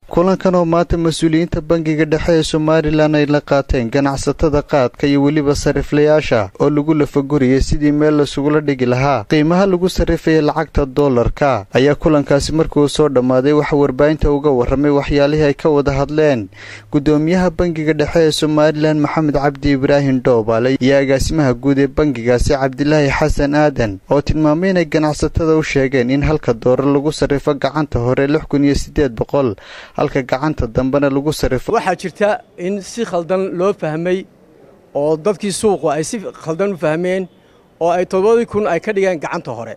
kulankan oo maanta mas-uuliyiinta bangiga dhexe ee somalilan ay la qaateen ganacsatada qaadka iyo weliba sariflayaasha oo lagu lafaguriyay sidii meel lasugula dhigi lahaa qiimaha lagu sarrifaya lacagta doolarka ayaa kulankaasi markuu soo dhammaaday waxaa warbaahinta uga warramay waxyaalihii ay ka wada hadleen guddoomiyaha bangiga dhexe ee somalilan maxamed cabdi ibraahim dhoobaale iyo agaasimaha guud ee bangigaasi cabdilaahi xasan aadan oo tilmaamay inay ganacsatada u sheegeen in halka doolar lagu sarrifo gacanta hore lix kun iyo siddeed boqol halka gacanta dambena lagu sarrifo waxaa jirta in si khaldan loo fahmay oo dadkii suuqu ay si khaldan u fahmeen oo ay toddobadii kun ay ka dhigeen gacanta hore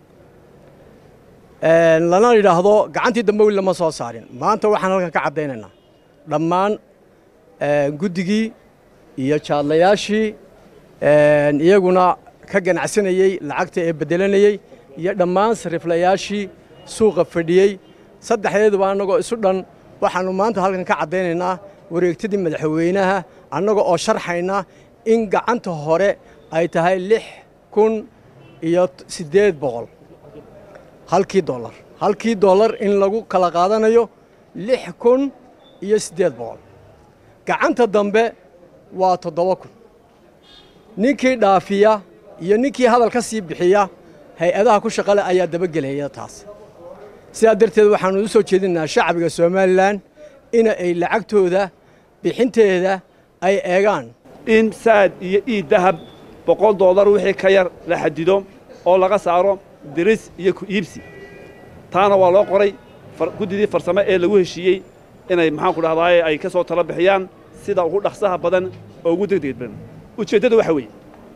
lana yidhaahdo gacantii dambe weli lama soo saarin maanta waxaan halkan ka caddaynaynaa dhammaan guddigii iyo jaadlayaashii iyaguna ka ganacsanayey lacagta ee beddelanayey iyo dhammaan sariflayaashii suuqa fadhiyey saddexdeeduba annagoo isu dhan waxaannu maanta halkan ka caddaynaynaa wareegtadii madaxweynaha annaga oo sharxayna in gacanta hore ay tahay lix kun iyo siddeed boqol halkii dollar halkii dollar in lagu kala qaadanayo lix kun iyo siddeed boqol gacanta dambe waa toddoba kun ninkii dhaafiya iyo ninkii hadal ka sii bixiya hay-adaha ku shaqale ayaa dabagelaya taas sidaa darteed waxaannu u soo jeedinaa shacbiga somalilan ina ay lacagtooda bixinteeda ay eegaan in saad iyo iid dahab boqol dollar wixii ka yar la xadido oo laga saaro diris iyo ku iibsi taana waa loo qoray guddidii farsamo ee lagu heshiiyey inay maxaanku dhahdaay ay ka soo tala bixiyaan sida ugu dhaqsaha badan oo ugu degdeg badan ujeeddada waxa weeye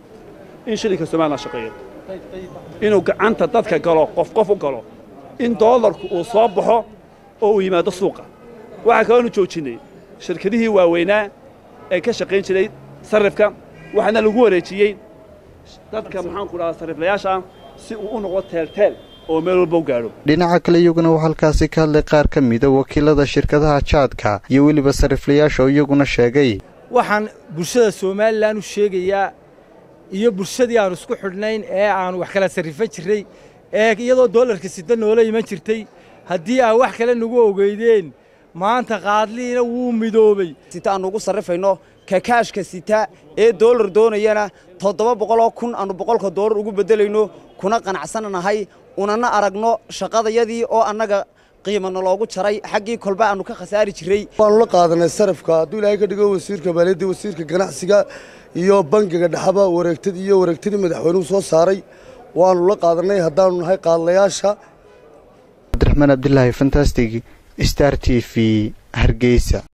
in shilinka somalilan shaqeeyo inuu gacanta dadka galo qof qof u galo in doolarku uu soo baxo oo uu yimaado suuqa waxaa kaloonu joojinnay shirkadihii waaweynaa ee ka shaqayn jiray sarrifka waxaana lagu wareejiyey dadka maxaanku dhahaa sarriflayaasha si uu u noqdo teelteel oo meel walba u gaadho dhinaca kale iyaguna uu halkaasi ka hadlay qaar ka mida wakiilada shirkadaha jaadka iyo weliba sarriflayaasha oo iyaguna sheegay waxaan bulshada somalilan u sheegayaa iyo bulshadii aanu isku xidhnayn ee aanu wax kala sarrifan jirray ee iyadoo doolarka sida noola iman jirtay haddii aa wax kale nagu ogeydeen maanta qaadliina wuu midoobey sita aannu ugu sarrifayno kakaashka sita ee doolar doonayana toddoba boqoloo kun aannu boqolka doolar ugu beddelayno kuna qanacsannahay unana aragno shaqadayadii oo annaga qiimana loogu jaray xaggii kolba aannu ka khasaari jirray waannu la qaadanay sarifka hadduu ilaahay ka dhigo wasiirka maaliyadda wasiirka ganacsiga iyo bangiga dhexaba wareegtadii iyo wareegtadii madaxweynuhu soo saaray waannu la qaadanay haddaannu nahay qaadlayaasha cabdiraxmaan abdilaahi fantastig star t v hargeysa